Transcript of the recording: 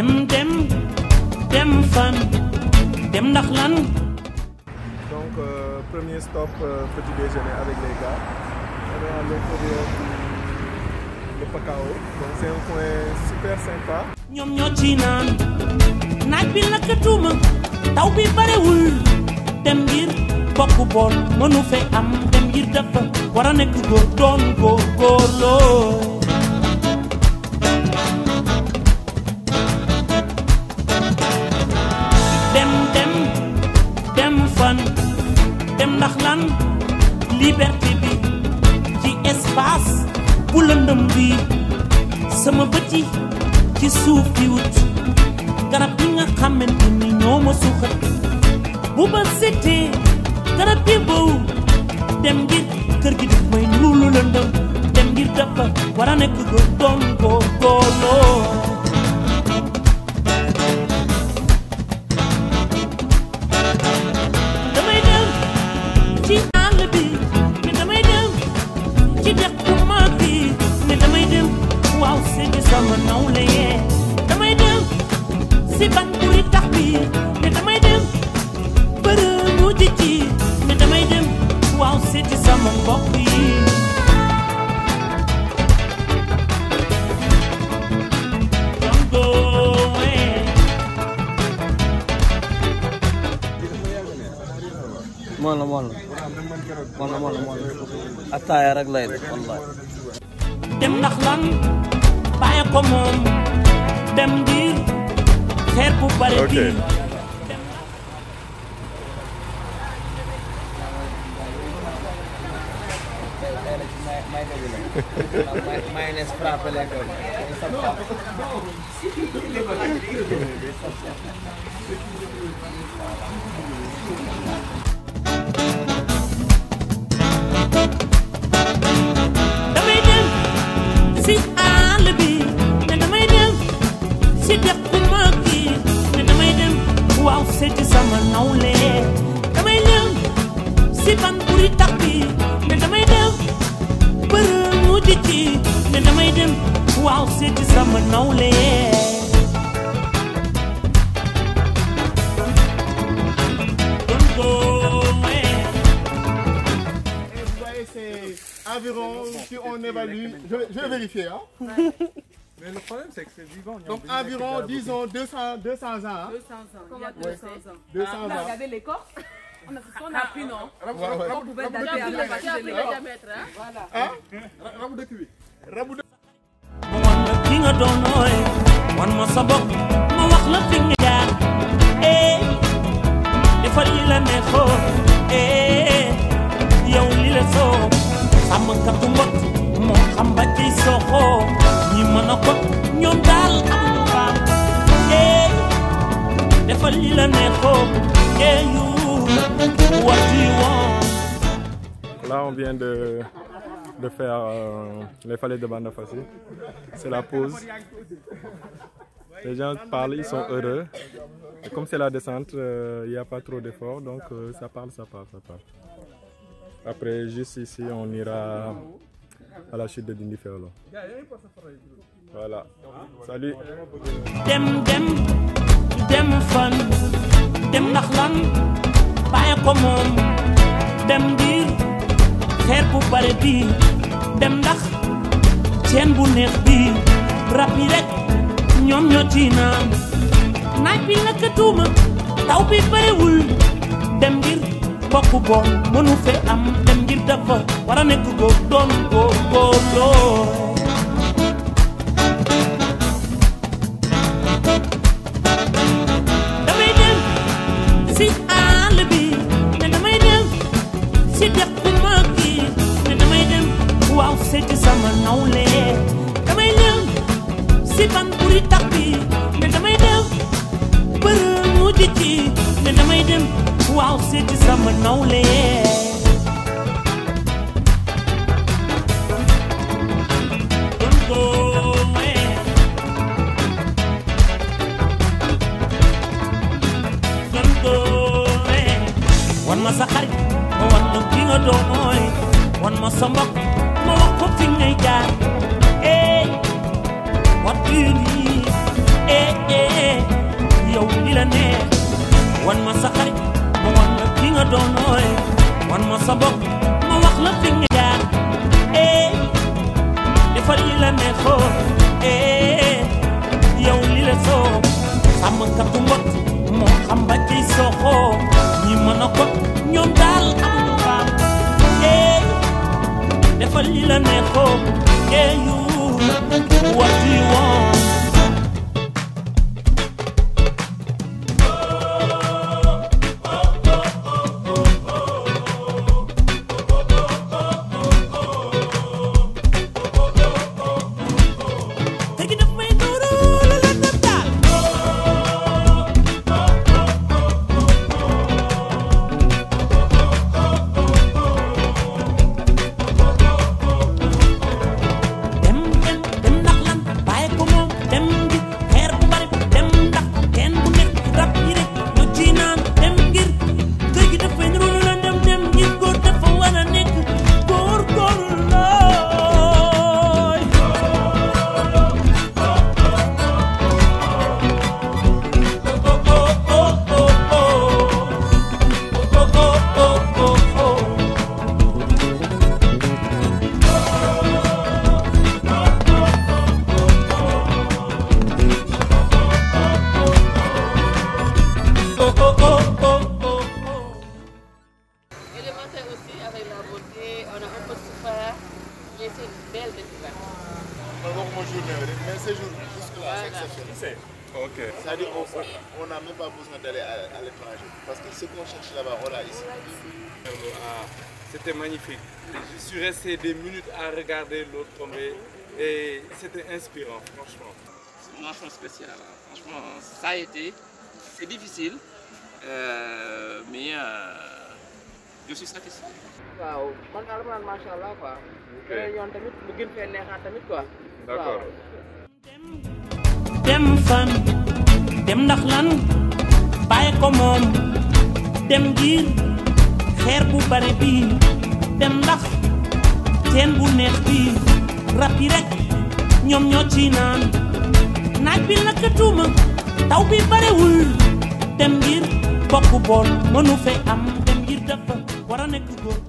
dem dem dem fan dem ndax lan Donc, euh, premier stop, euh, petit déjeuner avec les gars. On est à l'intérieur du de Pacao. Donc, c'est un coin super sympa. ñoom ñoo ci naan naaj bi lakkatuma taw bi barewul dem ngir bokk bool mënu fe am dem ngir dafa war a nekk góor doon góor góorloo dem dem dem fan dem ndax lan liberté bi ci espace bu lëndëm bi sama bët yi ci suuf di wut garab yi nga xamante ni ñoo ma suuxat bu ba setee garab yi bow dem ngir kër gi def may luulu lëndëm dem ngir dafa war a nekk góor doon góor góorloo damay dem ci àll bi ne damay dem ci dex bu mag bi ne damay dem waaw seeti sama nawle yee damay dem si ban buri tax bi ne damay dem bërëmu ji ci ne damay dem waaw seeti sama mbokk yi Don't go away. moom la moom la moom la moom la moom la attaaya rek lay def wallahi dem ndax lan bàyyi ko moom dem ngir xeer bu bare Ok. bi mayonnaise frappé lay doon damay dem si àll bi ne damay dem si dex bu mag bi ne damay dem waaw seeti sama nawle damay dem si ban buri tax bi ne damay dem bërëmu ji ci ne damay dem waaw seeti sama nawle Don't go away. Vous voyez, c'est environ, si on évalue, je, je vais vérifier, hein. Mais le problème, c'est que c'est vivant. donc environ, disons, 200, 200 ans. hein. 200 ans. Il y a 200 ans. 200 On a ans. regardé l'écorce. On a ce qu'on a pris, non Ouais, ouais. On pouvait dater avec la partie de l'écorce. Voilà. Hein? Rabu dëkk bi. Rabu dëkk ma wan la ki nga doon nooy wan ma sa bopp ma wax la fi nga jaar eh defal li la neexoo eh yow li la soo sàmmkatu mbot moo xam ba ciy soxoo ñi mën a kot ñoom daal amuñu faam eh defal li la neexoo eh you what do you want Là, on vient de, de faire euh, les falaises de Bandafassi. C'est la pause. Les gens parlent, ils sont heureux. Et comme c'est la descente, euh, il n'y a pas trop d'efforts, donc euh, ça parle, ça parle, ça parle. Après, juste ici, on ira à la chute de Dindi Feolo. Voilà. Salut. dem dem dem fan dem ndax lan bàyyi ko moom dem ngir xeer bu bare bi dem ndax ceen bu neex bi rab yi rek ñoom ñoo ci naan naaj bi lakkatuma taw bi barewul dem ngir bokk bool mënu fe am dem ngir dafa war a nekk góor doon góor góor loo damay dem si àll bi ne damay dem si dex bu mag bi ne damay dem waaw seeti sama nawle damay dem si ban buri tax bi ne damay dem bërëmu ji ci ne damay dem waaw seeti sama nawle Don't go away. Don't go away. wan ma sa xarit ma wan la ki nga doon mooy wan ma sa mbokk ma wax ko fi ngay jaar eh what do you need eh eh doonooy wan ma sa bopp ma wax la fi nga jaar eh defal li la neexoo eh yow li la soo sàmmkatu mbot moo xam ba ciy soxoo ñi mën a ko ñoom daal amuñu faam eh defal li la neexoo eh you what do you want te gi daf may nuuru la la daf daal dem dem dem ndax lan bàyyi ko moom dem ngir xeer bu bari dem ndax kenn bu nekk rab yi rek ñu ci naan dem ngir kër gi dafay niru lu la dem dem ngir góor dafa war a nekk góor góor looy Élémentaire aussi, avec la beauté, on a un peu souffert, mais c'est une belle découverte. Mon journée, mais ces jours jusque-là, c'est exceptionnel. Ok. C'est-à-dire qu'on n'a même pas besoin d'aller à, à l'étranger. Parce que ce qu'on cherche là-bas, on l'a ici. Ah, c'était magnifique. Je suis resté des minutes à regarder l'eau tomber et c'était inspirant, franchement. C'est une mention spéciale. hein. Franchement, ça a été. C'est difficile, euh, mais euh, je suis satisfait. waaw man daal dama naan macha allah quoi. beneen yoon tamit mu gën fee neexaat tamit quoi. D'accord. dem fan dem ndax lan bàyyi ko moom dem ngir xeer bu bare bi dem ndax teen bu neex bi rab yi rek ñoom ñoo ci naan naaj bi naka tuuma taw bi barewul dem ngir bokk bool mënu fe am dem ngir dafa war a nekk góor